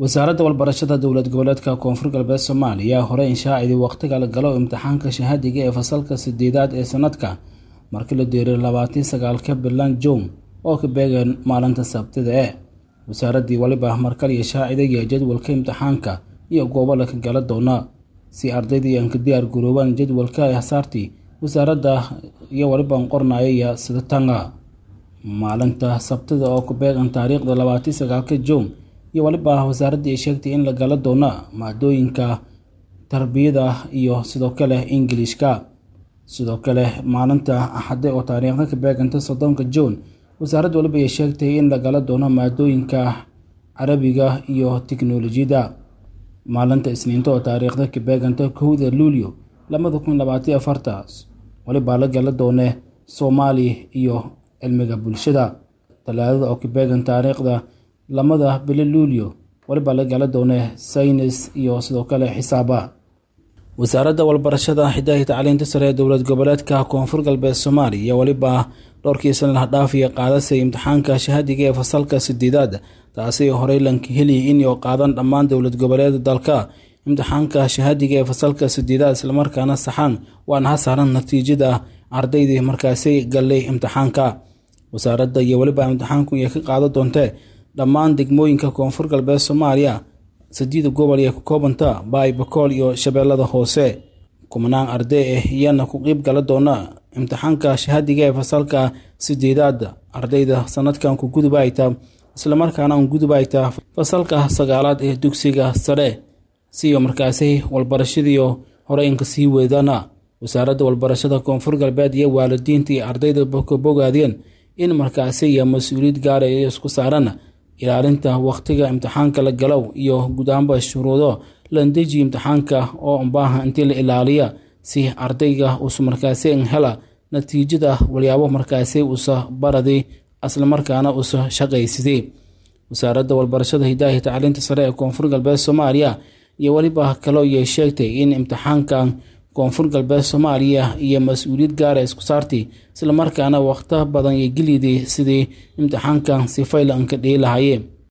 wasaaradda walbarashada dowlad goboleedka koonfur galbeed soomaaliya hore inshaacidii waqtiga la galo imtixaanka shahaadiga ee fasalka sideedaad ee sanadka markii la diiray labaatii sagaalka bilan juun oo ka beegan maalinta sabtida e wasaaraddii waliba markaliyo shaacidaya jadwalka imtixaanka iyo goobo laka gala doona si ardaydii aan ka diyaar garoobaan jadwalka ay hasaartii wasaaradda iyo waliban qornayaya sidatanga maalinta sabtida oo ku beegan taariikhda labaatii sagaalka juun iyo waliba wasaaraddii ay sheegtay in la gala doona maadooyinka tarbiyada iyo sidoo kale ingilishka sidoo kale maalinta axade oo taariikhda ka beeganta soddonka juun wasaaradda waliba ay sheegtay in la gala doono maadooyinka carabiga iyo tiknolojiyadda maalinta isniinta oo taariikhda ka beeganta kowda luulyo labada kun labaatiyo afarta walibaa la gala doone soomaali iyo cilmiga bulshada talaadada oo ka beegan taariikhda lamada bilo luulyo walibaa la gala doone saynis iyo sidoo kale xisaaba wasaaradda walbarashada xidahi tacliinta sare ee dowlad goboleedka koonfur galbeed soomaaliya iyo weliba dhowrkii sana lahdhaafiya qaadasay imtixaanka shahaadiga ee fasalka sideedaad taasi horey lanka heli inuu qaadan dhammaan dowlad goboleeda dalka imtixaanka shahaadiga ee fasalka sideedaad islamarkaana saxaan waana hasaaran natiijada ardaydii markaasi gallay imtixaanka wasaaradda iyo weliba imtixaanku iyo ka qaadan doontee dhammaan degmooyinka koonfur galbeed soomaaliya sadiida gobol ee ka koobanta baay bakool iyo shabeellada hoose kumanaan arday ah iyana ku qiib gala doona imtixaanka shahaadiga ee fasalka sideedaad ardayda sanadkan ku gudub ayta islamarkaana un gudub ayta fasalka sagaalaad ee dugsiga sare siyo markaasi walbarashadiio hore inka sii weedana wasaaradda walbarashada koonfur galbeed iyo waalidiinta iyo ardayda ka bogaadeen in markaasi iyo mas-uuliyad gaara iyo isku saaran ilaalinta wakhtiga imtixaanka la galow iyo gudaanba shuruudo landeji imtixaanka oo unbaaha intii la ilaaliya si ardayga uusa markaasi hela natiijada walyaabo markaasi uusa baradi islamarkaana uusa shaqaysidey wasaaradda walbarashada hidaahi tacliinta sare ee koonfur galbeed soomaaliya iyo weliba kaloo iyay sheegtay in imtixaankan koonfur galbeed soomaaliya iyo mas-uuliyad gaara isku saartay islamarkaana wakhto badan iyo gelidii sidii imtixaankan si faylanka dhihi lahayeen